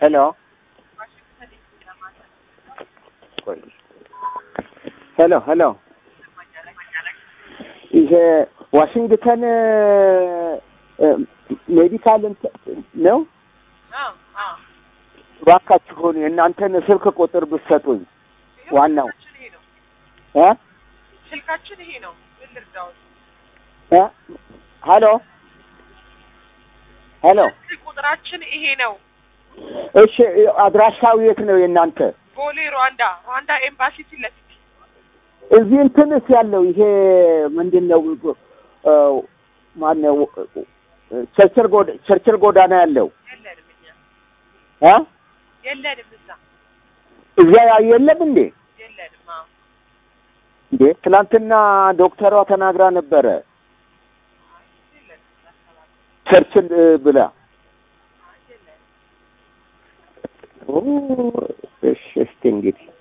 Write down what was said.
ሄሎ ሄሎ ሄሎ ይሄ ዋሽንግተን ሜዲካል ነው። እባካችሁን የእናንተን ስልክ ቁጥር ብትሰጡኝ። ዋናው እ ስልካችን ይሄ ነው። ምን ልርዳዎት? እ ሄሎ ሄሎ ስልክ ቁጥራችን ይሄ ነው። እሺ፣ አድራሻው የት ነው የእናንተ? ቦሌ ሩዋንዳ ሩዋንዳ ኤምባሲ ፊት ለፊት እዚህ እንትንስ ያለው ይሄ ምንድን ነው? ማነው? ቸርችል ጎዳ ቸርችል ጎዳና ያለው የለንም እኛ እ የለንም እዛ እዛ የለም እንዴ? የለንም። አዎ እንዴ ትናንትና ዶክተሯ ተናግራ ነበረ የለንም እዛ አካባቢ ቸርችል እ ብላ አይ የለንም። ኦ፣ እሺ እስቲ እንግዲህ